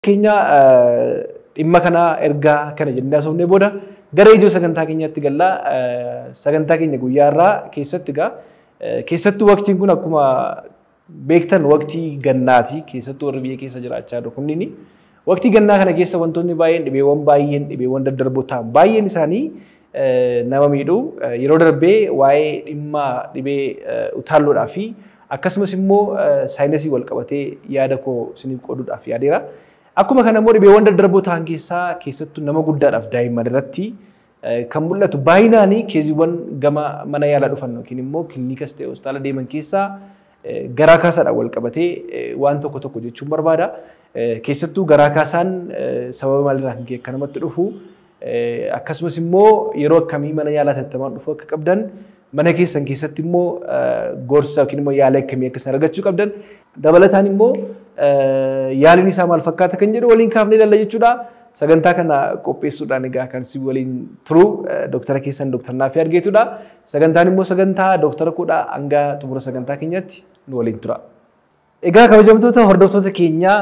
Keenya dhimma kanaa ergaa kana jennee haasofnee booda gara ijoo sagantaa keenyaatti gallaa sagantaa keenya guyyaa irraa keessatti egaa keessattuu waqtiin kun akkuma beektan waqtii gannaati keessattuu warri biyya keessa jiraachaa jiru kunniin waqtii gannaa kana keessa wantoonni baay'een dhibeewwan baay'een dhibeewwan daddarboo ta'an baay'een isaanii nama miidhu yeroo darbee waa'ee dhimma dhibee utaalloodhaa fi akkasumas immoo saayinsii wal qabatee yaada koo isiniif qooduudhaaf yaadeera. Akkuma kana immoo dhibeewwan daddarboo ta'an keessaa keessattuu nama guddaadhaaf daa'imman irratti kan mul'atu baay'inaan keeziiwwan gama mana yaalaa dhufan yookiin immoo kiliinikas ta'e hospitaala deeman keessaa garaa kaasaadhaan wal qabatee waan tokko tokko jechuun barbaada. Keessattuu garaa kaasaan sababa maalirraa kan ka'e akka namatti dhufu akkasumas immoo yeroo akkamii mana yaalaa tattamaan dhufu akka qabdan mana keessan keessatti immoo gorsa yookiin immoo yaala akkamii akka isaan argachuu qabdan dabalataan immoo yaaliin isaa maal fakkaata kan jedhu waliin kaafnee ilaalla jechuudha. Sagantaa kana qopheessuudhaan egaa kan si waliin turu dooktara keessan dooktar Naafii Argeetudha. Sagantaan immoo sagantaa dooktara kudha hanga xumura sagantaa keenyatti nu waliin tura. Egaa kabajamtoota hordoftoota keenyaa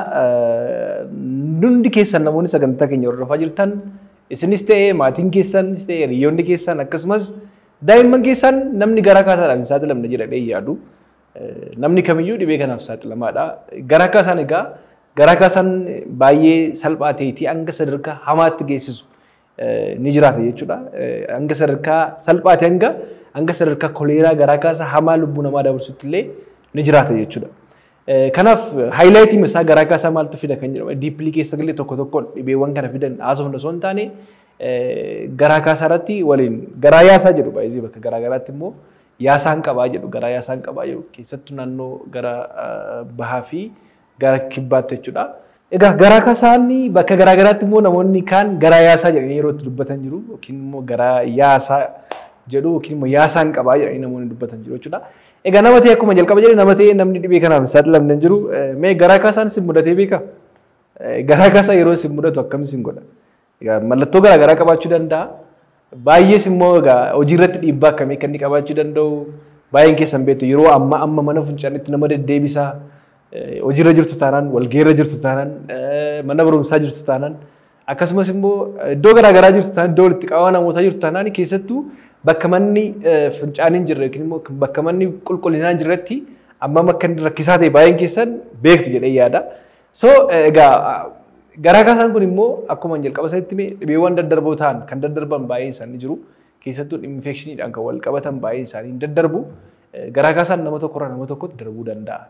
hundi keessan namoonni sagantaa keenya hordofaa jirtan isinis ta'ee maatiin keessanis ta'ee hiriyoonni keessan akkasumas daa'imman keessan namni garaa kaasaadhaan hin saaxilamne jedhanii yaadu. Namni kamiyyuu dhibee kanaaf saaxilamaadha. Garaa kaasaan egaa garaa kaasaan baay'ee salphaa ta'eetii hanga sadarkaa hamaatti geessisu ni jiraata jechuudha. Hanga sadarkaa salphaate hanga hanga sadarkaa koleeraa garaa kaasaa hamaa lubbuu namaa dabarsutti illee ni jiraata jechuudha. Kanaaf haayilaayitiin isaa garaa kaasaa maaltu fida kan jedhamu diippilii keessa galee tokko tokkoon dhibeewwan kana fidan haasofna osoo hin taane garaa kaasaa irratti waliin garaa yaasaa jedhu baay'ee bakka garaa garaatti immoo yaasaan qabaa jedhu garaa yaasaan qabaa jedhu keessattuu naannoo gara bahaa fi gara kibbaatti jechuudha. Egaa garaa kaasaan bakka garaa garaatti immoo namoonni kaan garaa yaasaa jedhanii yeroo itti dubbatan jiru yookiin immoo garaa yaasaa jedhu yookiin immoo yaasaan qabaa jedhanii namoonni dubbatan jiru jechuudha. Egaa nama ta'e akkuma jalqaba jedhe nama ta'e namni dhibee kanaaf hin saaxilamne hin jiru. Mee garaa kaasaan sin mudatee beeka? Garaa kaasaa yeroo sin mudatu akkam sin godha? Egaa mallattoo garaa garaa qabaachuu danda'a. Baay'ees immoo egaa hojii irratti dhiibbaa akkamii akka inni qabaachuu danda'u baay'een keessan beektu yeroo amma amma mana fincaanitti nama deddeebisa hojiirra jirtu taanaan walgeerra jirtu taanaan mana barumsaa jirtu taanaan akkasumas immoo iddoo garaa garaa jirtu taanaan iddoo walitti qabama namootaa jirtu taanaan keessattuu bakka manni fincaaniin jirre yookiin immoo bakka manni qulqullinaan jirretti amma akka inni rakkisaa ta'e baay'een keessan beektu jedhee yaada. So egaa garaa kaasaan kun immoo akkuma jalqaba isaatti dhibeewwan daddarboo ta'an kan daddarban baay'een isaanii jiru. Keessattuu infekshiniidhaan kan wal qabatan baay'een isaanii hin daddarbu. Garaa kaasaan nama tokkorraa nama tokkotti darbuu danda'a.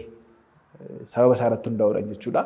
Sababa isaa irratti hundaa'uudhaan jechuudha.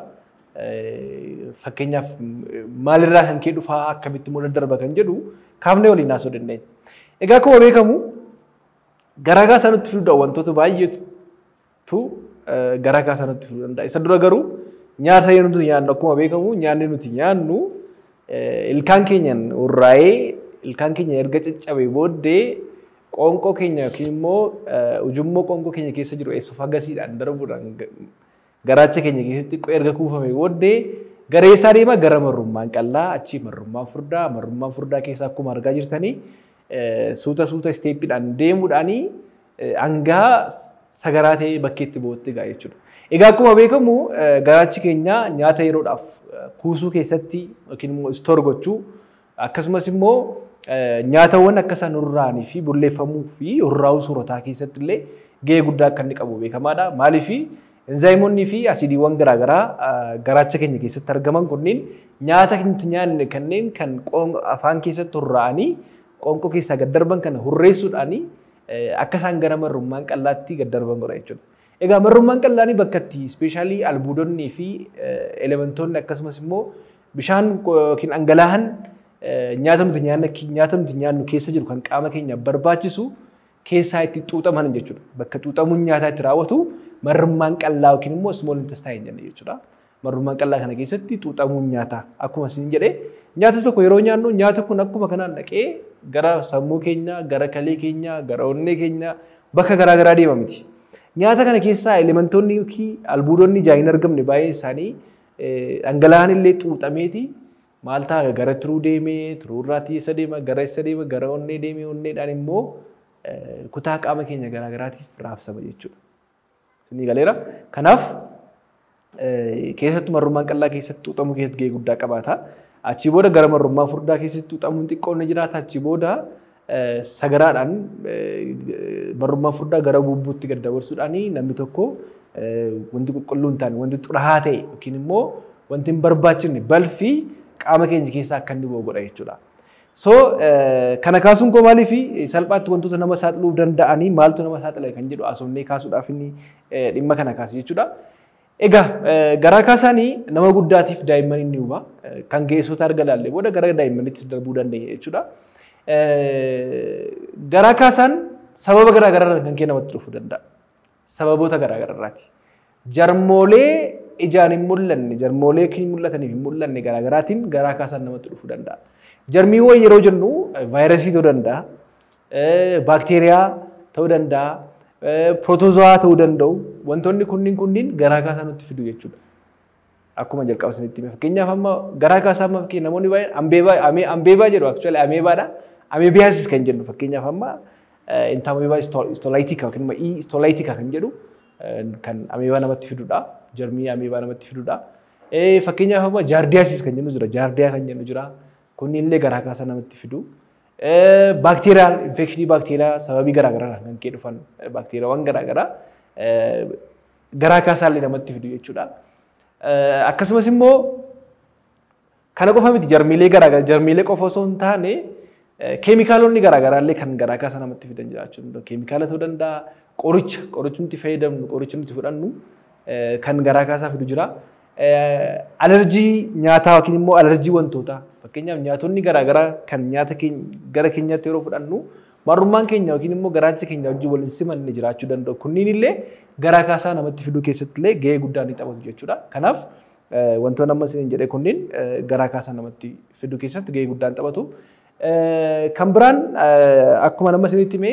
Fakkeenyaaf maalirraa kan kee dhufaa akkamitti immoo daddarba kan jedhu kaafnee waliin haasoo dandeenya. Egaa akkuma beekamu garaa kaasaa nutti fiduu wantoota baay'eetu garaa kaasaa nutti fiduu danda'a. Isa dura garuu nyaata yoo nuti nyaannu akkuma beekamu nyaanni nuti nyaannu ilkaan keenyaan urraa'ee ilkaan keenya erga caccabee booddee qoonqoo keenya yookiin immoo ujummoo qoonqoo keenya keessa jiru eesofagasiidhaan darbuudhaan garaacha keenya keessatti erga kuufame booddee garee isaa deema gara marrummaan qallaa achii marrummaan furdaa marrummaan furdaa keessa akkuma argaa jirtanii suuta suuta isteeppiidhaan deemuudhaanii hangaa sagaraa ta'ee bakkeetti bootti gaa jechuudha. Egaa akkuma beekamu garaachi keenya nyaata yeroodhaaf kuusuu keessatti yookiin immoo istoor gochuu akkasumas immoo nyaatawwan akka isaan urraa'anii fi bulleeffamuu fi urraa'uu soorataa keessatti illee gahee guddaa akka inni qabu beekamaadha. Maaliif enzaayimoonnii fi asiidiiwwan garaagaraa garaacha keenya keessatti argaman kunniin nyaata nuti nyaanne kanneen kan afaan keessatti urraa'anii qoonqoo keessaa gad darban kana hurreessuudhaanii akka isaan gara marrummaan qallaatti gad darban godha jechuudha. Egaa marrummaan qallaanii bakka itti ispeeshaalii albuudonnii fi elementoonni akkasumas immoo bishaan yookiin dhangala'aan nyaata nuti nyaannu nyaata nuti nyaannu keessa jiru kan qaama keenyaaf barbaachisu keessaa itti xuuxaman jechuudha. Bakka xuuxamuun nyaataa itti raawwatu marrummaan qallaa yookiin immoo small intestine jenna jechuudha. Marrummaan qallaa kana keessatti xuuxamuun nyaataa akkuma isin jedhee nyaata tokko yeroo nyaannu nyaata kun akkuma kanaan dhaqee gara sammuu keenya, gara kalee keenya, gara onnee keenya bakka garaa garaa deema miti. Nyaata kana keessaa elementoonni yookiin albuudonni ijaan hin argamne baay'een isaanii dhangala'aan illee xuuxameeti maal ta'a gara tiruu deemee tiruurraatii isa deema gara isa deema gara onnee deemee onneedhaan immoo kutaa qaama keenya garaa garaatiif raabsama jechuudha. Isinii galeera. Kanaaf keessattuu marrummaan qal'aa keessatti xuuxamuu keessatti gahee guddaa qabaata. Achii booda gara marrummaa furdaa keessatti xuuxamuun xiqqoon ni jiraata. Achii booda sagaraadhaan marrummaa furdaa gara bubbuutti gad dabarsuudhaan namni tokko wanti qulqulluu hin taane wanti xuraa'aa ta'e yookiin immoo wanti hin barbaachifne balfi qaama keenya keessaa akka inni bu'u godha jechuudha. So kana kaasuun koo maaliif salphaatti wantoota nama saaxiluu danda'anii maaltu nama saaxila kan jedhu asomnee kaasuudhaaf inni dhimma kana kaase jechuudha. Egaa garaa kaasaanii nama guddaatiif daa'imman inni huba kan ga'eessota arga laallee booda gara daa'immaniittis darbuu dandeenya jechuudha. Garaa kaasaan sababa garaa garaa kan kee namatti dhufuu danda'a. Sababoota garaa garaati. Jarmoolee ijaan hin mul'anne jarmoolee hin mul'ataniif hin mul'anne garaa garaatiin garaa kaasaan namatti dhufuu danda'a. Jarmiiwwan yeroo jennu vaayirasii ta'uu danda'a, baakteeriyaa ta'uu danda'a, pirootozoaa ta'uu danda'u. Wantoonni kunniin kunniin garaa kaasaa nutti fidu jechuudha. Akkuma jalqaba sanitti hime. Fakkeenyaaf amma garaa kaasaa amma fakkii namoonni baay'een ambeebaa ambeebaa jedhu aktuwaali ameebaadha. Ameebiyaasis kan jennu fakkeenyaaf amma intaameebaa istolaayitika yookiin immoo ii istolaayitika kan jedhu kan ameebaa namatti fidudha. Jarmii ameebaa namatti fidudha. Fakkeenyaaf amma jaardiyaasis kan jennu jira. Jaardiyaa kan jennu jira. Kunniin illee garaa kaasaa namatti fidu. Baakteeriyaal infekshinii baakteeriyaa sababii garaa garaa kan kee dhufan baakteeriyaawwan garaa garaa garaa kaasaa illee namatti fidu jechuudha. Akkasumas immoo kana qofa miti jarmiilee garaa garaa jarmiilee qofa osoo hin taane keemikaalonni garaa garaa illee kan garaa kaasaa namatti fidan jiraachuu danda'u. Keemikaala ta'uu danda'a qoricha qoricha nuti fayyadamnu qoricha nuti fudhannu kan garaa kaasaa fidu jira. Alerjii nyaataa yookiin immoo alerjii wantootaa fakkeenyaaf nyaatonni garaa garaa kan nyaata gara keenyaatti yeroo fudhannu marrummaan keenya yookiin immoo garaachi keenya wajjin waliin simanne jiraachuu danda'u. Kunniin illee garaa kaasaa namatti fiduu keessatti illee gahee guddaa ni taphatu jechuudha. Kanaaf wantoonni amma isin jedhe kunniin garaa kaasaa namatti fiduu keessatti gahee guddaa ni taphatu. Kan biraan akkuma nama isinitti himee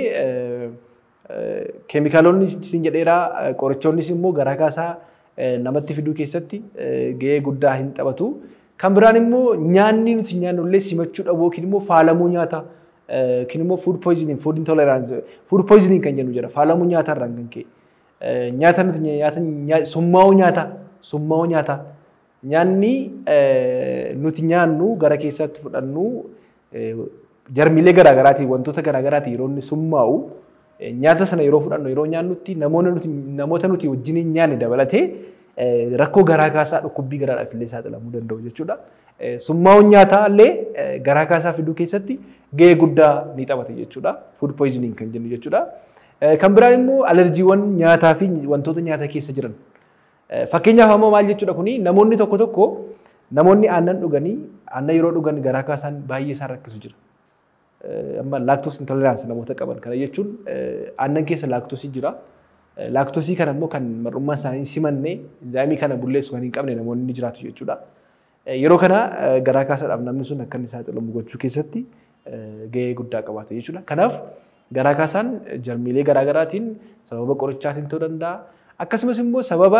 keemikaalonni isin jedheeraa qorichoonnis immoo garaa kaasaa namatti fiduu keessatti gahee guddaa hin taphatu. Kan biraan immoo nyaanni nuti nyaannu illee simachuu dhabuu yookiin immoo faalamuu nyaataa yookiin immoo food poisoning food intolerance food poisoning kan jennu jira faalamuu nyaataa irraan kan ka'e. Nyaata nuti nyaata summaa'uu nyaataa summaa'uu nyaataa nyaanni nuti nyaannu gara keessatti fudhannu jarmiilee garaa garaatiin wantoota garaa garaatiin yeroo inni summaa'u nyaata sana yeroo fudhannu yeroo nyaannutti namoota nuti wajjin hin nyaanne dabalatee rakkoo garaa kaasaa dhukkubbii garaadhaaf illee saaxilamuu danda'u jechuudha. Summaa'uun nyaataa illee garaa kaasaa fiduu keessatti gahee guddaa ni taphata jechuudha. Food poisoning kan jennu jechuudha. Kan biraan immoo alerjiiwwan nyaataa fi wantoota nyaata keessa jiran. Fakkeenyaaf ammoo maal jechuudha kuni namoonni tokko tokko namoonni aannan dhuganii aannan yeroo dhugan garaa kaasaan baay'ee isaan rakkisu jira. Amma laaktoos intoleraansii namoota qaban kana jechuun aannan keessa laaktoosii jira. Laaktoosii kana immoo kan mar'ummaan isaanii simanne enzaayimii kana bulleessu kan hin qabne namoonni ni jiraatu jechuudha. Yeroo kana garaa kaasaadhaaf namni sun akka inni saaxilamu gochuu keessatti gahee guddaa qabaata jechuudha. Kanaaf garaa kaasaan jarmiilee garaa garaatiin sababa qorichaatiin ta'uu danda'a. Akkasumas immoo sababa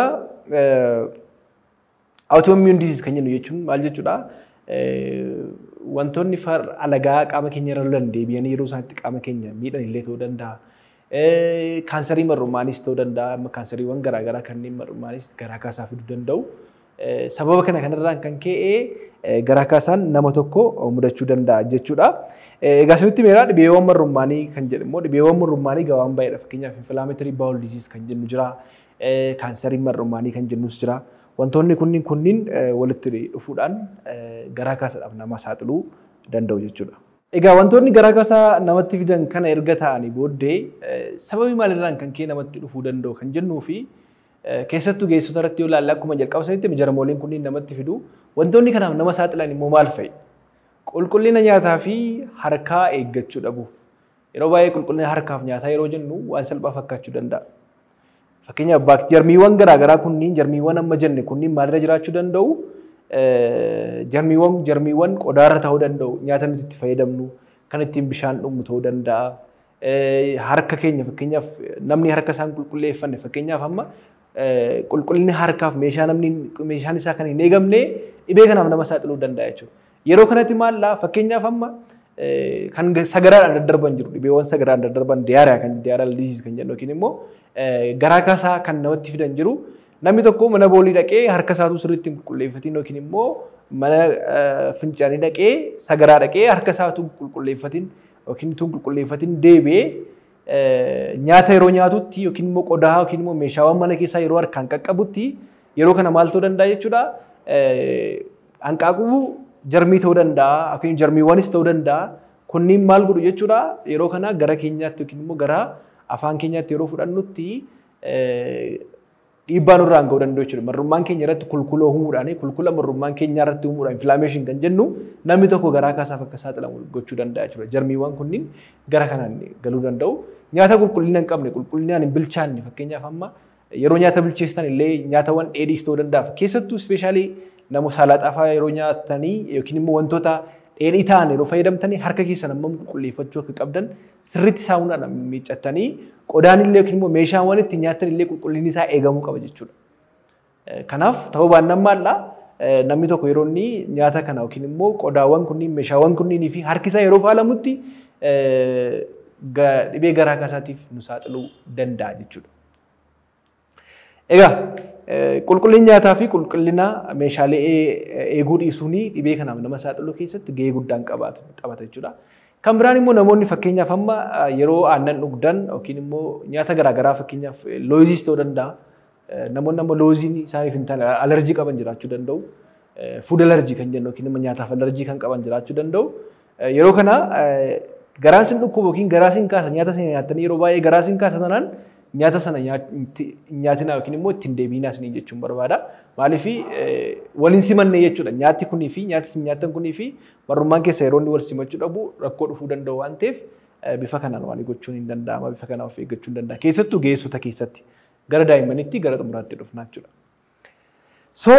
autoimmune disease kan jennu jechuun maal jechuudha? Wantoonni alagaa qaama keenya irra lolan deebi'anii yeroo isaatti qaama keenya miidhan illee ta'uu danda'a. Kaansarii mar'ummaanis ta'uu danda'a. Kaansariiwwan garaa garaa kanneen mar'ummaanis garaa kaasaa fiduu danda'u. Sababa kana kanarraan kan ka'e garaa kaasaan nama tokko mudachuu danda'a jechuudha. Egaa asirratti meeraa dhibeewwan mar'ummaanii kan jedhu immoo dhibeewwan mar'ummaanii gabaan baay'eedha. Fakkeenyaaf inflammatory bowel disease kan jennu jira. Kaansarii mar'ummaanii kan jennus jira. Wantoonni kunniin kunniin walitti dhufuudhaan garaa kaasaadhaaf nama saaxiluu danda'u jechuudha. Egaa wantoonni garaa kaasaa namatti fidan kana erga ta'anii booddee sababii maalirraan kan kee namatti dhufuu danda'u kan jennuu fi keessattuu geessota irratti yoo ilaalle akkuma jalqaba sanitti jarmooliin kunniin namatti fidu wantoonni kanaaf nama saaxilan immoo maal fa'i? Qulqullina nyaataa fi harkaa eeggachuu dhabu. Yeroo baay'ee qulqullina harkaaf nyaataa yeroo jennu waan salphaa fakkaachuu danda'a. Fakkeenyaaf jarmiiwwan garaa garaa kunniin jarmiiwwan amma jenne kunniin maalirra jiraachuu danda'u? jarmiiwwan jarmiiwwan qodaarra ta'uu danda'u nyaata nuti itti fayyadamnu kan ittiin bishaan dhugnu ta'uu danda'a. Harka keenya fakkeenyaaf namni harka isaan qulqulleeffanne fakkeenyaaf amma qulqullinni harkaaf meeshaa namni meeshaan isaa kan hin eegamne dhibee kanaaf nama saaxiluu danda'a jechuudha. Yeroo kanatti maallaa fakkeenyaaf amma kan sagaraadhaan daddarban jiru dhibeewwan sagaraan daddarban diyaariyaa kan diyaariyaa diziis kan jennu yookiin immoo garaa kaasaa kan namatti fidan jiru Namni tokko mana boolii dhaqee harka isaatu sirriitti hin qulqulleeffatiin yookiin immoo mana fincaanii dhaqee sagaraa dhaqee harka isaatu qulqulleeffatiin yookiin tun qulqulleeffatiin deebi'ee nyaata yeroo nyaatutti yookiin immoo qodaa yookiin immoo meeshaawwan mana keessaa yeroo harkaan qaqqabutti yeroo kana maal ta'uu danda'a jechuudha. Hanqaaquu jarmii ta'uu danda'a yookiin jarmiiwwanis ta'uu danda'a. Kunniin maal godhu jechuudha yeroo kana gara keenyaatti yookiin immoo gara afaan keenyaatti yeroo fudhannutti dhiibbaa nurraan ga'uu danda'u jechuudha. Marrummaan keenya irratti kulkula uumuudhaan kulkula marrummaan keenya irratti uumuudhaan infilaameeshin kan jennu namni tokko garaa kaasaaf akka saaxilamu gochuu danda'a jechuudha. Jarmiiwwan kunniin gara kanaan galuu danda'u. Nyaata qulqullina hin qabne qulqullinaan hin bilchaanne fakkeenyaaf amma yeroo nyaata bilcheessitan illee nyaatawwan dheedhiis ta'uu danda'a. Keessattuu ispeeshaalii namoota salaaxaa fa'aa yeroo nyaatanii yookiin immoo wantoota dheedhii ta'an yeroo fayyadamtanii harka keessan amma qulqulleeffachuu akka qabdan sirriitti saamunaadhaan miiccatanii qodaan illee yookiin immoo meeshaawwan itti nyaatan illee qulqullinni isaa eegamuu qaba jechuudha. Kanaaf ta'uu baannaan maalla namni tokko yeroo inni nyaata kana yookiin immoo qodaawwan kunniin meeshaawwan kunniinii fi harki isaa yeroo faalamutti dhibee garaa kaasaatiif nu saaxiluu danda'a jechuudha. Egaa qulqullinni nyaataa fi qulqullina meeshaalee eeguu dhiisuun dhibee kanaaf nama saaxiluu keessatti gahee guddaan qabata jechuudha. Kan biraan immoo namoonni fakkeenyaaf amma yeroo aannan dhugdan yookiin immoo nyaata garaagaraa fakkeenyaaf looziis ta'uu danda'a. Namoonni amma looziin isaaniif hin taane alerjii qaban jiraachuu danda'u. Fuud alerjii kan jennu yookiin immoo nyaataaf alerjii kan qaban jiraachuu danda'u. Yeroo kana garaan sin dhukkuba yookiin garaa sin kaasa nyaata sana nyaatanii yeroo baay'ee garaa sin kaasa sanaan nyaata sana nyaatina yookiin immoo ittiin deebiinaa isinii jechuun barbaada. Maaliif waliin simanne jechuudha. Nyaati kunii fi nyaati isin nyaatan kunii fi marrummaan keessa yeroo inni wal simachuu dhabu rakkoo dhufuu danda'u waan ta'eef bifa kanaan waan gochuun hin danda'ama. Bifa kanaan of eeggachuu hin danda'a. Keessattuu ga'eessota keessatti gara daa'immaniitti gara xumuraatti dhufna jechuudha. So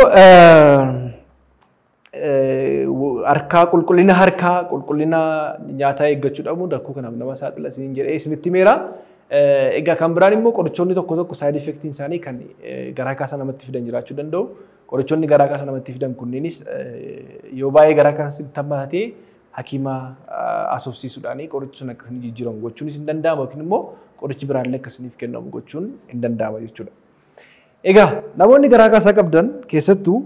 harkaa qulqullina harkaa qulqullina nyaataa eeggachuu dhabuun rakkoo kanaaf nama saaxila isiniin jedhee isinitti meera. Egaa kan biraan immoo qorichoonni tokko tokko saayid effektiin isaanii kan garaa kaasa namatti fidan jiraachuu danda'u. Qorichoonni garaa kaasa namatti fidan kunneenis yoo baay'ee garaa kaasa hammaatee hakiima asoofsiisuudhaan qorichi sun akkasii jijjiiramu gochuunis hin danda'amu yookiin immoo qorichi biraallee akkasiniif kennamu gochuun hin danda'ama jechuudha. Egaa namoonni garaa kaasaa qabdan keessattuu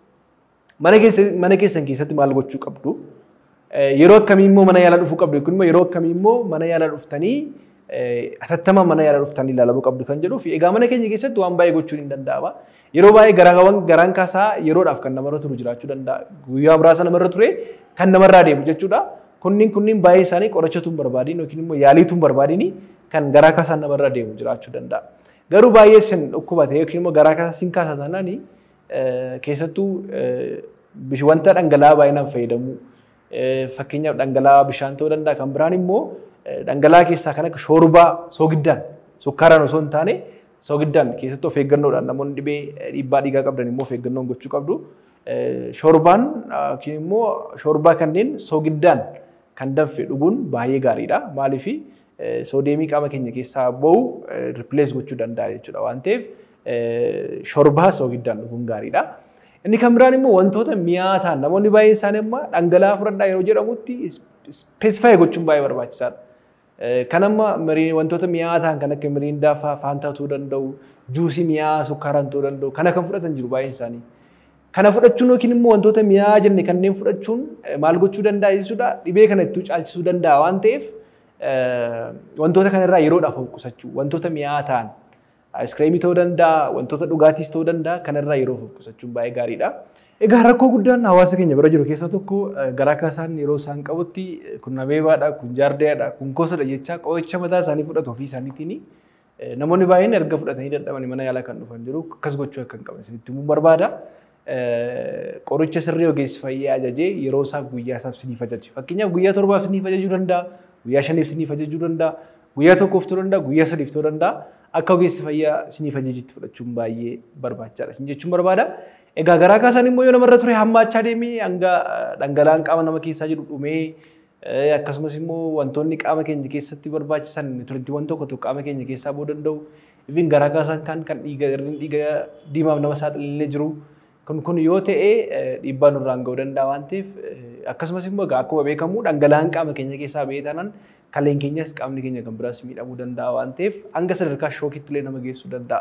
mana keessan keessatti maal gochuu qabdu? Yeroo akkamii immoo mana yaalaa dhufuu qabdu yookiin immoo yeroo akkamii immoo mana yaalaa dhuftanii atattamaan mana yaalaa dhuftanii ilaalamuu qabdu kan jedhuuf egaa mana keenya keessatti waan baay'ee gochuun hin danda'ama. Yeroo baay'ee garaagawwan garaan kaasaa yeroodhaaf kan namarra turu jiraachuu danda'a. Guyyaa muraasa namarra ture kan namarraa deemu jechuudha. Kunniin kunniin baay'ee isaanii qorichatu hin barbaadin yookiin immoo yaaliitu hin barbaadin kan garaa kaasaan namarra deemu jiraachuu danda'a. Garuu baay'ee sin dhukkubate yookiin immoo garaa kaasaa sin kaasa taanaan keessattuu wanta dhangala'aa baay'inaan fayyadamu. Fakkeenyaaf dhangala'aa bishaan ta'uu danda'a. Kan biraan immoo dhangala'aa keessaa kan akka shoorbaa soogiddaan sukkaaraan osoo hin taane soogiddaan keessattuu of eeggannoodhaan namoonni dhibee dhiibbaa dhiigaa qabdan immoo of eeggannoon gochuu qabdu. Shoorbaan yookiin immoo shoorbaa kanneen soogiddaan kan danfe dhuguun baay'ee gaariidha. Maaliif soodeemii qaama keenya keessaa bahu ripilees gochuu danda'a jechuudha waan ta'eef shoorbaa soogiddaan dhuguun gaariidha. Inni kan biraan immoo wantoota mi'aa ta'an namoonni baay'een isaanii amma dhangala'aa fudhadhaa yeroo jedhamutti ispeesifaayi gochuun baay'ee barbaachisaadha. Kan amma wantoota mi'aa ta'an kan akka miriindaa fa'aa faantaa ta'uu danda'u, juusii mi'aa sukkaaraan ta'uu danda'u, kana kan fudhatan jiru baay'een isaanii. Kana fudhachuun yookiin immoo wantoota mi'aa jenne kanneen fudhachuun maal gochuu danda'a jechuudha dhibee kana ittuu caalchisuu danda'a waan ta'eef wantoota kanarraa yeroodhaaf of qusachuu wantoota mi'aa ta'an Aiskiriimii ta'uu danda'a, wantoota dhugaatiis ta'uu danda'a. Kanarraa yeroo of qusachuun baay'ee gaariidha. Egaa rakkoo guddaan hawaasa keenya bira jiru keessaa tokko garaa kaasaan yeroo isaan qabutti kun abeebaadha, kun jaardeedha, kun gosadha jechaa qoricha mataa isaanii fudhatu ofii isaaniitiin namoonni baay'een erga fudhatanii dadhabanii mana yaalaa kan dhufan jiru akkas gochuu akka hin qabne isinitti himuu barbaada. Qoricha sirrii ogeessi fayyaa ajajee yeroo isaaf guyyaa isaaf siniif ajaje. Fakkeenyaaf guyyaa torbaaf siniif ajajuu danda'a, guyyaa shaniif siniif ajajuu danda'a, guyyaa tokkoof ta'uu danda'a, guyyaa sadiif ta'uu danda'a. akka ogeessi fayyaa siniif ajajitti fudhachuun baay'ee barbaachisaadha. Isin jechuun barbaada. Egaa garaa kaasaan immoo yoo namarra ture hammaachaa deemee hanga dhangala'aan qaama nama keessaa jiru dhumee akkasumas immoo wantoonni qaama keenya keessatti barbaachisan nutriintiiwwan tokko tokko qaama keenya keessaa ba'uu danda'u. Ifin garaa kaasaan kan kan dhiiga dhiiga diimaaf nama saaxilee jiru. Kun kun yoo ta'e dhiibbaa nurraan ga'uu danda'a waan ta'eef akkasumas immoo akkuma beekamu dhangala'aan qaama keenya keessaa ba'ee taanaan kaleen keenyas qaamni keenya kan biraas miidhamuu danda'a waan ta'eef hanga sadarkaa shookitti illee nama geessuu danda'a.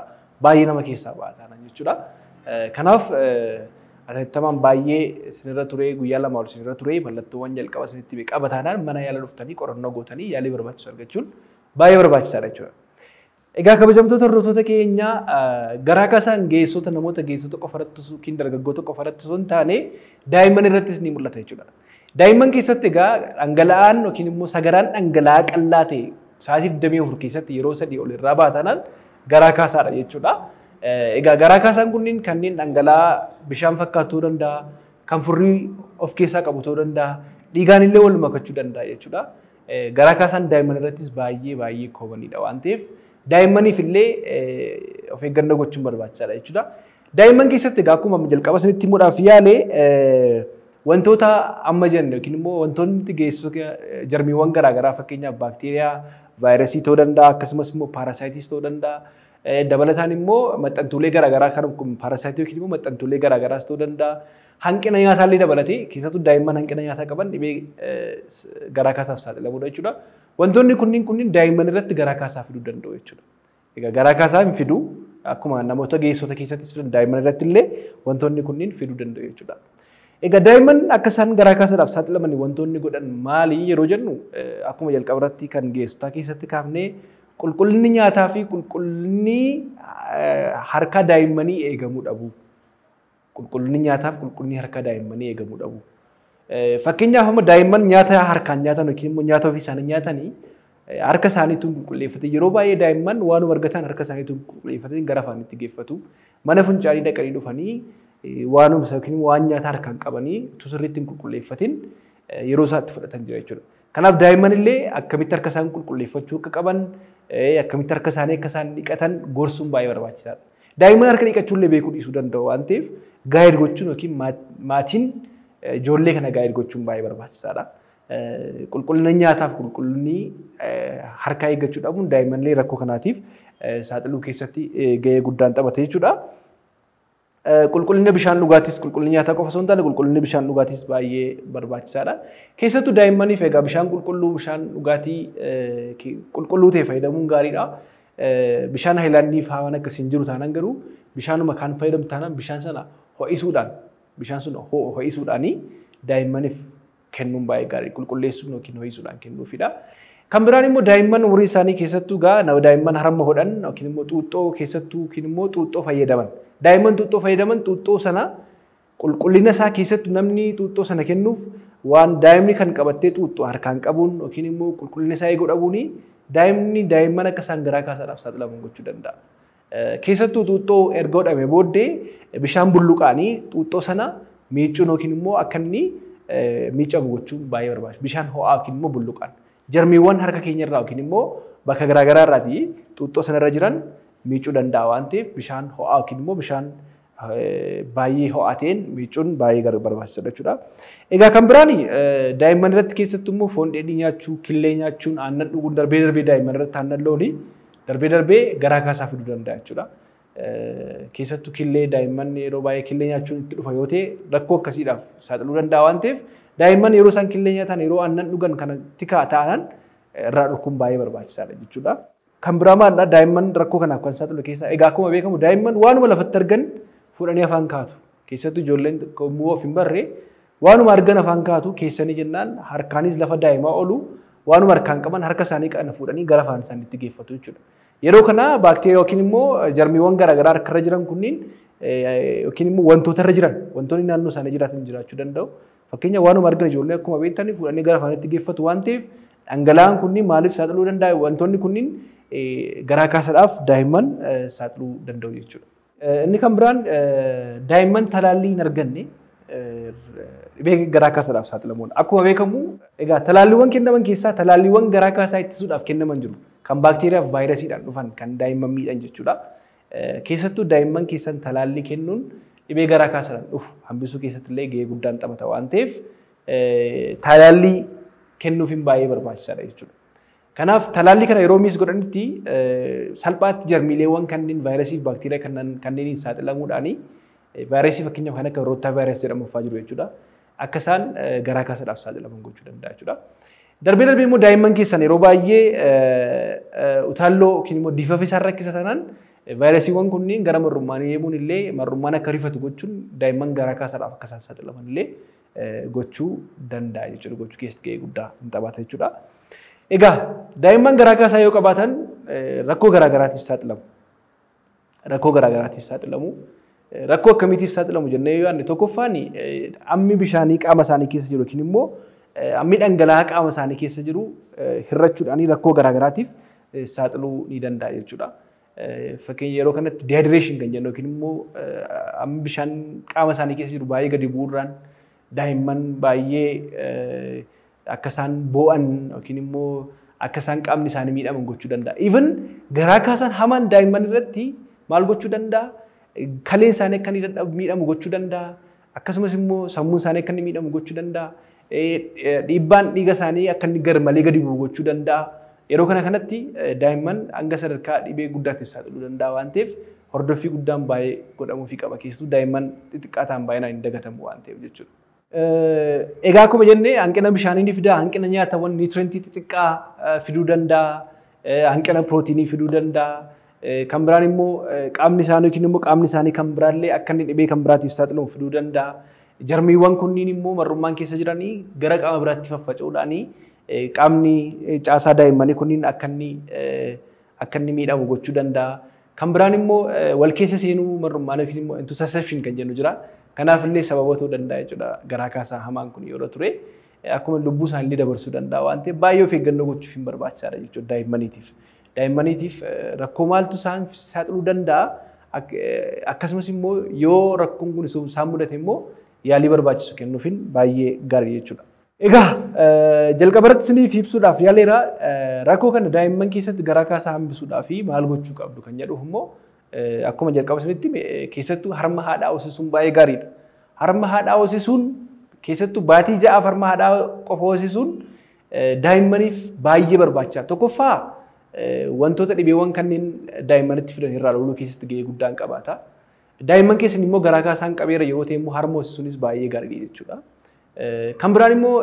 baay'ee nama keessaa baatan jechuudha. Kanaaf atattamaan baay'ee sinirra ture guyyaa lama ol sinirra ture mallattoowwan jalqaba sinitti qabataanaan mana yaala dhuftanii qorannoo gootanii yaalii barbaachisu argachuun baay'ee barbaachisaadha jechuudha. Egaa kabajamtoota hordoftoota keenya garaa kaasaan geessota namoota geessota qofa irratti yookiin dargaggoota qofa irratti osoo hin taane daa'imman irrattis ni mul'ata jechuudha. Daa'imman keessatti egaa dhangala'aan yookiin immoo sagaraan dhangala'aa qallaa ta'e sa'aatii 24 keessatti yeroo sadii ol irraa baatanaan garaa kaasaadha jechuudha. Egaa garaa kaasaan kunniin kanneen dhangala'aa bishaan fakkaatu ta'uu danda'a, kan furrii of keessaa qabu ta'uu danda'a, dhiigaan illee wal makachuu danda'a jechuudha. Garaa kaasaan daa'imman irrattis baay'ee baay'ee koomanidha waan ta'eef daa'immaniif illee of eeggannoo gochuun barbaachisaadha jechuudha. Daa'imman keessatti egaa akkuma jalqaba isinitti himuudhaaf yaale wantoota amma jenne yookiin immoo wantoonni geessota jarmiiwwan garaagaraa fakkeenyaaf baakteeriyaa, vaayirasii ta'uu danda'a akkasumas immoo paarasaayitis ta'uu danda'a. Dabalataan immoo maxxantuulee garaagaraa kan paarasaayitii yookiin immoo maxxantuulee garaagaraas ta'uu danda'a. Hanqina nyaataallee dabalatee keessattuu daa'imman hanqina nyaataa qaban dhibee garaa kaasaaf saaxilamuudha jechuudha. Wantoonni kunniin kunniin daa'imman irratti garaa kaasaa fiduu danda'u jechuudha. Egaa garaa kaasaa hin fidu akkuma namoota geessota keessattis fidan daa'imman irratti illee wantoonni kunniin fiduu danda'u jechuudha. Egaa daa'imman akka isaan garaa kaasaadhaaf saaxilaman wantoonni godhan maali yeroo jennu akkuma jalqaba irratti kan geessotaa keessatti kaafnee qulqullinni nyaataa fi qulqullinni harka daa'immanii eegamuu dhabu. Qulqullinni nyaataa fi qulqullinni harka daa'immanii eegamuu dhabu. Fakkeenyaaf amma daa'imman nyaata harkaan nyaatan yookiin immoo nyaata ofii isaanii nyaatanii harka isaaniitiin qulqulleeffatan yeroo baay'ee daa'imman waanuma argatan harka isaaniitiin qulqulleeffatanii gara afaanitti geeffatu. Mana fincaanii dhaqanii dhufanii waanuma yookiin waan nyaata harkaan qabanii sirriitti hin qulqulleeffatin yeroo isaatti fudhatan jira jechuudha. Kanaaf daa'imman illee akkamitti harka isaanii qulqulleeffachuu akka qaban akkamitti harka isaanii akka isaan dhiqatan gorsuun baay'ee barbaachisaadha. Daa'imman harka dhiqachuu illee beekuu dhiisuu danda'u waan ta'eef gaa'id gochuun yookiin maatiin ijoollee kana gaa'id gochuun baay'ee barbaachisaadha. Qulqullina nyaataaf qulqullinni harkaa eeggachuu dhabuun daa'immanillee rakkoo kanaatiif saaxiluu keessatti gahee guddaan taphata jechuudha. Qulqullina bishaan dhugaatis qulqullina nyaataa qofa osoo hin taane qulqullinni bishaan dhugaatis baay'ee barbaachisaadha. Keessattuu daa'immaniif egaa bishaan qulqulluu bishaan dhugaatii qulqulluu ta'e fayyadamuun gaariidha. Bishaan haayilaandii fa'aa waan akkasiin jiru taanaan garuu bishaanuma kan fayyadamu taanaan bishaan sana ho'isuudhaan bishaan sun ho'isuudhaanii daa'immaniif kennuun baay'ee gaarii qulqulleessuun yookiin ho'isuudhaan kennuufidha. Kan biraan immoo daa'imman umurii isaanii keessattuu gaa daa'imman harma hodhan yookiin immoo xuuxxoo keessattuu yookiin immoo xuuxxoo fayyadaman. Daa'imman xuuxxoo fayyadaman xuuxxoo sana qulqullina isaa keessattuu namni xuuxxoo sana kennuuf waan daa'imni kan qabattee xuuxxoo harkaan qabuun yookiin immoo qulqullina isaa eeguu dhabuuni daa'imni daa'imman akka isaan garaa kaasaadhaaf saaxilaman gochuu danda'a. Keessattuu xuuxxoo erga hodhamee booddee bishaan bulluqaanii xuuxxoo sana miicuun yookiin immoo akka inni miicamu gochuun baay'ee barbaachisaadha. Bishaan ho'aa yookiin immoo bulluqaan. Jarmiiwwan harka keenya irraa yookiin immoo bakka garaagaraa irraatii xuuxxoo sanarra jiran miicuu danda'a waan ta'eef bishaan ho'aa yookiin immoo bishaan baay'ee ho'aa ta'een miicuun baay'ee barbaachisaadha jechuudha. Egaa kan biraan daa'imman irratti keessattuu immoo foon dheedhii nyaachuu, killee nyaachuun, aannan dhuguun darbee darbee daa'imman irratti aannan loonii darbee darbee garaa kaasaa fiduu danda'a jechuudha. Keessattuu killee daa'imman yeroo baay'ee killee nyaachuun itti dhufa yoo ta'e rakkoo akkasiidhaaf saaxiluu danda'a waan ta'eef daa'imman yeroo isaan killee nyaatan yeroo aannan dhugan kanatti ta'an irraa dhorkuun baay'ee barbaachisaadha jechuudha. Kan biraa maalidha daa'imman rakkoo kanaaf kan saaxilu keessaa egaa akkuma beekamu daa'imman waanuma lafatti argan fuudhanii afaan kaatu. Keessattuu ijoolleen yommuu of hin barre waanuma argan afaan kaatu keessanii jennaan harkaanis lafa daa'imaa oolu waanuma harkaan qaban harka isaanii kana fuudhanii gara afaan isaaniitti geeffatu jechuudha. Yeroo kana baakteeriyaa yookiin immoo jarmiiwwan garaagaraa harkarra jiran kunniin yookiin immoo wantoota irra jiran wantoonni naannoo isaanii jiraatan jiraachuu danda'u. Fakkeenya waanuma argan ijoollee akkuma beektanii fuudhanii gara afaanitti geeffatu waan ta'eef dhangala'aan kunniin maaliif saaxiluu danda'a wantoonni kunniin garaa kaasaadhaaf daa'imman saaxiluu danda'u jechuudha. Inni kan biraan daa'imman talaallii hin arganne dhibee garaa kaasaadhaaf saaxilamuudha. Akkuma beekamu egaa talaalliiwwan kennaman keessaa talaalliiwwan garaa kaasaa ittisuudhaaf kennaman jiru. Kan baakteeriyaa fi vaayirasiidhaan dhufan kan daa'imman miidhan jechuudha. Keessattuu daa'imman keessan talaallii kennuun dhibee garaa kaasaadhaan dhufu hambisuu keessatti illee gahee guddaan taphata waan ta'eef talaallii kennuufiin baay'ee barbaachisaadha jechuudha. Kanaaf talaallii kana yeroo miis godhanitti salphaatti jarmiileewwan kanneen vaayirasii fi baakteeriyaa kanneeniin saaxilamuudhaanii vaayirasii fakkeenyaaf kan akka roottaa vaayirasii jedhamu fa'aa jiru jechuudha. Akka isaan garaa kaasaadhaaf saaxilaman gochuu danda'a jechuudha. Darbee darbee immoo daa'imman keessan yeroo baay'ee utaalloo yookiin immoo diifafa isaan rakkisa taanaan Vaayirasiiwwan kunniin gara marrummaanii deemuun illee marrummaan akka rifatu gochuun daa'imman garaa kaasaadhaaf akka isaan saaxilaman illee gochuu danda'a jechuudha. Gochuu keessatti gahee guddaa hin taphata jechuudha. Egaa daa'imman garaa kaasaa yoo qabaatan rakkoo garaa garaatiif saaxilamu. Rakkoo garaa garaatiif saaxilamu. Rakkoo akkamiitiif saaxilamu jennee yoo yaadne tokkoffaan hammi bishaanii qaama isaanii keessa jiru yookiin immoo hammi dhangala'aa qaama isaanii keessa jiru hirrachuudhaan rakkoo garaa garaatiif saaxiluu ni danda'a jechuudha. Fakkeenya yeroo kanatti dehydireeshin kan jennu yookiin immoo hammi bishaan qaama isaanii keessa jiru baay'ee gadi bu'uurraan daa'imman baay'ee akka isaan boo'an yookiin immoo akka isaan qaamni isaanii miidhaman gochuu danda'a. Even garaa kaasaan hamaan daa'imman irratti maal gochuu danda'a? Kaleen isaanii akka inni miidhamu gochuu danda'a. Akkasumas immoo sammuun isaanii akka inni miidhamu gochuu danda'a. Dhiibbaan dhiiga isaanii akka inni gar malee gadi bu'u gochuu danda'a. Yeroo kana kanatti daa'imman hanga sadarkaa dhibee guddaatiif saaxiluu danda'a waan ta'eef hordoffii guddaan baay'ee godhamuufii qaba. Keessattuu daa'imman xixiqqaa ta'an baay'inaan hin dagatamu waan ta'eef jechuudha. Egaa akkuma jennee hanqina bishaanii ni fida, hanqina nyaatawwan niitirentii xixiqqaa fiduu danda'a, hanqina pirootiinii fiduu danda'a. Kan biraan immoo qaamni isaanii yookiin immoo qaamni isaanii kan biraallee akka inni dhibee kan biraatiif saaxilamu fiduu danda'a. Jarmiiwwan kunniin immoo marrummaan keessa jiranii gara qaama biraatti faffaca'uudhaanii qaamni caasaa daa'immanii kunniin akka inni akka inni miidhamu gochuu danda'a. Kan biraan immoo wal keessa seenuu marrummaan yookiin immoo intusasepshin kan jennu jira. Kanaaf illee sababa ta'uu danda'a jechuudha garaa kaasaa hamaan kun yeroo ture. Akkuma lubbuu isaanii dabarsuu danda'a waan ta'eef baay'ee of eeggannoo gochuuf hin barbaachisaadha jechuudha daa'immaniitiif. Daa'immaniitiif rakkoo maaltu isaan saaxiluu danda'a. Akkasumas immoo yoo rakkoon kun isaan mudate immoo yaalii barbaachisu kennuufin baay'ee gaarii jechuudha. Egaa jalqabarratti isiniif ibsuudhaaf yaaleera rakkoo kana daa'imman keessatti garaa kaasaa hambisuudhaaf maal gochuu qabdu kan jedhuuf immoo akkuma jalqaba isinitti keessattuu harma haadhaa hoosisuun baay'ee gaariidha. Harma haadhaa hoosisuun keessattuu baatii ja'aaf harma haadhaa qofa hoosisuun daa'immaniif baay'ee barbaachisaadha. Tokkoffaa wantoota dhibeewwan kanneen daa'immanitti fidan irraa loluu keessatti gahee guddaa qabaata. Daa'imman keessan immoo garaa kaasaan qabeera yeroo ta'e immoo harma hoosisuunis baay'ee gaariidha jechuudha. Kan biraan immoo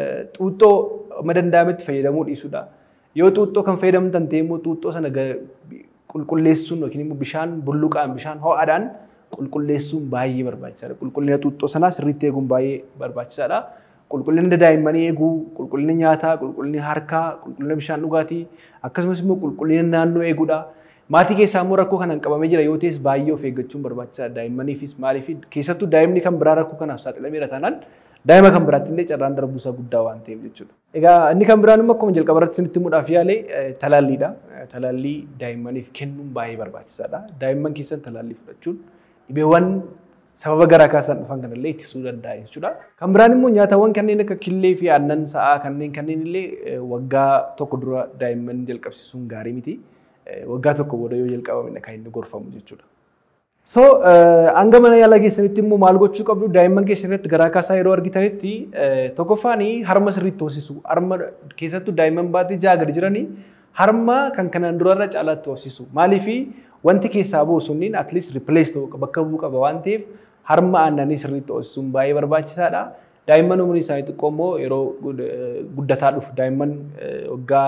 xuuxxoo madanda'ametti fayyadamuu dhiisuudha. Yoo xuuxxoo kan fayyadamtan ta'e immoo xuuxxoo sana qulqulleessuun yookiin immoo bishaan bulluqaan bishaan ho'aadhaan qulqulleessuun baay'ee barbaachisaadha. Qulqullina xuuxxoo sanaa sirriitti eeguun baay'ee barbaachisaadha. Qulqullina daa'immanii eeguu, qulqullina nyaataa, qulqullina harkaa, qulqullina bishaan dhugaatii akkasumas immoo qulqullina naannoo eeguudha. Maatii keessaa immoo rakkoo kanaan qabamee jira yoo ta'es baay'ee of eeggachuun barbaachisaadha. Daa'immaniifis maaliif keessattuu daa'imni kan biraa rakkoo kanaaf saaxilameera taanaan daa'ima kan biraatti illee carraan darbuusaa guddaa waan ta'eef jechuudha. Egaa inni kan biraan immoo akkuma jalqaba irratti isinitti himuudhaaf yaale talaalliidha. Talaallii daa'immaniif kennuun baay'ee barbaachisaadha. Daa'imman keessan talaallii fudhachuun dhibeewwan sababa garaa kaasaan dhufan kanallee ittisuu danda'a jechuudha. Kan biraan immoo nyaatawwan kanneen akka killee fi aannan sa'aa kanneen kanneen illee waggaa tokko dura daa'imman jalqabsiisuun gaarii miti. Waggaa tokko booda yoo jalqabamedha kan inni gorfamu jechuudha. So hanga mana yaalaa keessanitti immoo maal gochuu qabdu daa'imman keessanitti garaa kaasaa yeroo argitanitti tokkoffaan harma sirriitti hoosisu. Harma keessattuu daa'imman baatii ja'a gadi jiranii harma kan kanaan durarra caalaatti hoosisu. Maaliifi wanti keessaa bu'u sunniin at least replace ta'u bakka bu'u qaba waan ta'eef harma aannanii sirriitti hoosisuun baay'ee barbaachisaadha. Daa'imman umrii isaanii xiqqoo immoo yeroo guddataa dhufu daa'imman waggaa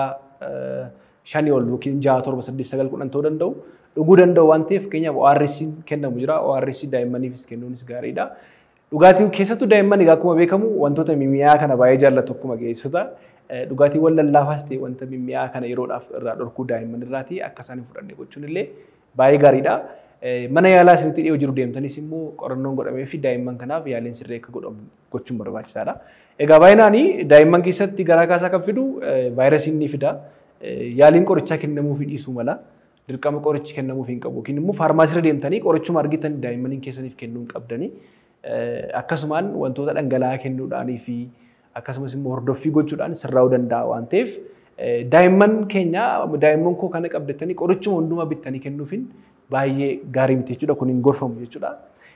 shanii ol yookiin ja'a torba saddeet sagal kudhan ta'uu danda'u. dhuguu danda'u waan ta'eef fakkeenyaaf ORS kennamu jira. ORS daa'immaniifis kennuunis gaariidha. Dhugaatiin keessattuu daa'imman egaa akkuma beekamu wantoota mimmi'aa kana baay'ee jaallatu akkuma geessota. Dhugaatiiwwan lallaafaas ta'e wanta mimmi'aa kana yeroodhaaf irraa dhorkuu daa'imman irraati akka isaan hin fudhanne gochuun illee baay'ee gaariidha. Mana yaalaa isinitti dhiyoo jiru deemtanis immoo qorannoon godhamee fi daa'imman kanaaf yaaliin sirrii akka godhamu gochuun barbaachisaadha. Egaa baay'inaan daa'imman keessatti garaa kaasaa kan fidu vaayirasiin ni fida. Yaaliin qorichaa kennamuufi dhiisuu mala. dirqama qorichi kennamuuf hin qabu yookiin immoo faarmaasiirra deemtanii qorichuma argitan daa'immaniin keessaniif kennuu hin qabdanii akkasumaan wantoota dhangala'aa kennuudhaanii fi akkasumas immoo hordoffii gochuudhaan sirraa'uu danda'a waan ta'eef daa'imman keenya daa'imman koo kana qabdatanii qorichuma hundumaa bittanii kennuufin baay'ee gaarii miti jechuudha kun hin gorfamu jechuudha.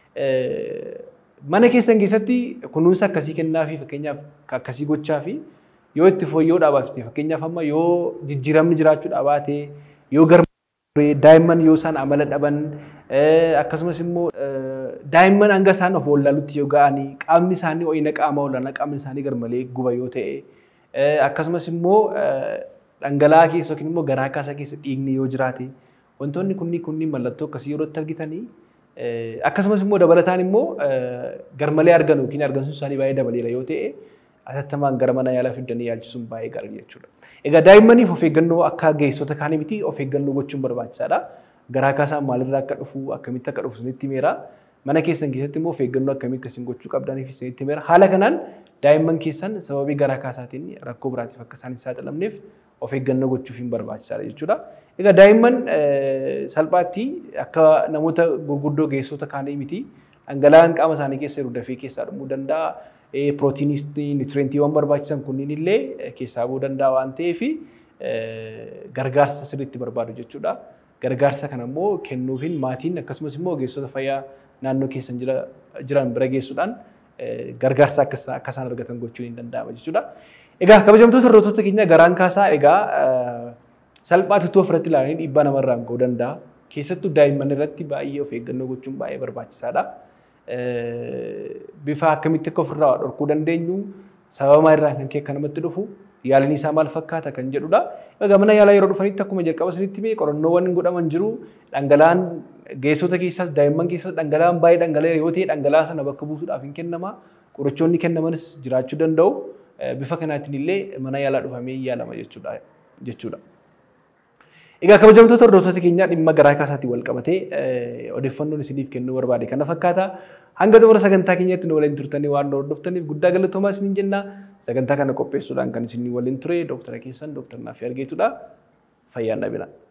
Mana keessan keessatti kunuunsa akkasii kennaa fi fakkeenyaaf akkasii gochaa fi yoo itti fooyyoo dhaabaafte fakkeenyaaf amma yoo jijjiiramni jiraachuudhaa baate yoo garma daa'imman yoo isaan amala dhaban akkasumas immoo daa'imman hanga isaan of wallaalutti yoo ga'anii qaamni isaanii ho'ina qaama olaanaa qaamni isaanii garmalee guba yoo ta'e akkasumas immoo dhangala'aa keessa yookiin immoo garaa kaasaa keessa dhiigni yoo jiraate wantoonni kunniin kunniin mallattoo akkasii yeroo itti argitanii akkasumas immoo dabalataan immoo garmalee argan yookiin argamsuun isaanii baay'ee dabaleera yoo ta'e atattamaan gara mana yaalaa fidanii yaalchisuun baay'ee gaarii jechuudha. Egaa daa'immaniif of eeggannoo akka geessota kaanii miti of eeggannoo gochuun barbaachisaadha. Garaa kaasaan maalirraa akka dhufu akkamitti akka dhufu sinitti himeera. Mana keessan keessatti immoo of eeggannoo akkamii akkasiin gochuu qabdaniif sinitti himeera. Haala kanaan daa'imman keessan sababii garaa kaasaatiin rakkoo biraatiif akka isaan hin saaxilamneef of eeggannoo gochuuf hin barbaachisaadha jechuudha. Egaa daa'imman salphaatti akka namoota gurguddoo geessota kaanii miti dhangala'aan qaama isaanii keessa jiru dafee keessaa dhumuu danda'a. Pirootiinii, nitirentiiwwan barbaachisan kunniin illee keessaa bu'uu danda'a waan ta'eef gargaarsa sirriitti barbaadu jechuudha. Gargaarsa kana immoo kennuufiin maatiin akkasumas immoo ogeessota fayyaa naannoo keessan jiran bira geessuudhaan gargaarsa akka isaan argatan gochuun hin danda'ama jechuudha. Egaa kabajamtoota hordoftoota keenya garaan kaasaa egaa salphaatti utuu ofirratti ilaalanii dhiibbaa namarraan ga'uu danda'a. Keessattuu daa'imman irratti baay'ee of eeggannoo gochuun baay'ee barbaachisaadha. Bifa akkamitti akka ofirraa dhorkuu dandeenyu sababa maalirraa kan kee akka namatti dhufu yaaliin isaa maal fakkaata kan jedhudha. Egaa mana yaalaa yeroo dhufanitti akkuma jalqaba isinitti himee qorannoowwan godhaman jiru dhangala'aan geessota keessaas daa'imman keessas dhangala'aan baay'ee dhangala'ee yoo ta'e dhangala'aa sana bakka buusuudhaaf hin kennama. Qorichoonni kennamanis jiraachuu danda'u. Bifa kanaatiin illee mana yaalaa dhufamee yaalama jechuudha. Egaa kabajamtoota hordoftoota keenyaa dhimma garaa kaasaatiin wal qabatee odeeffannoon isiniif kennuu barbaade kana fakkaata. Hanga xumura sagantaa keenyatti nu waliin turtanii waan nu hordoftaniif guddaa galatoomaa isiniin jenna. Sagantaa kana qopheessuudhaan kan isin waliin ture dooktara keessan dooktar Naafii Argeetudha. Fayyaan dhabina.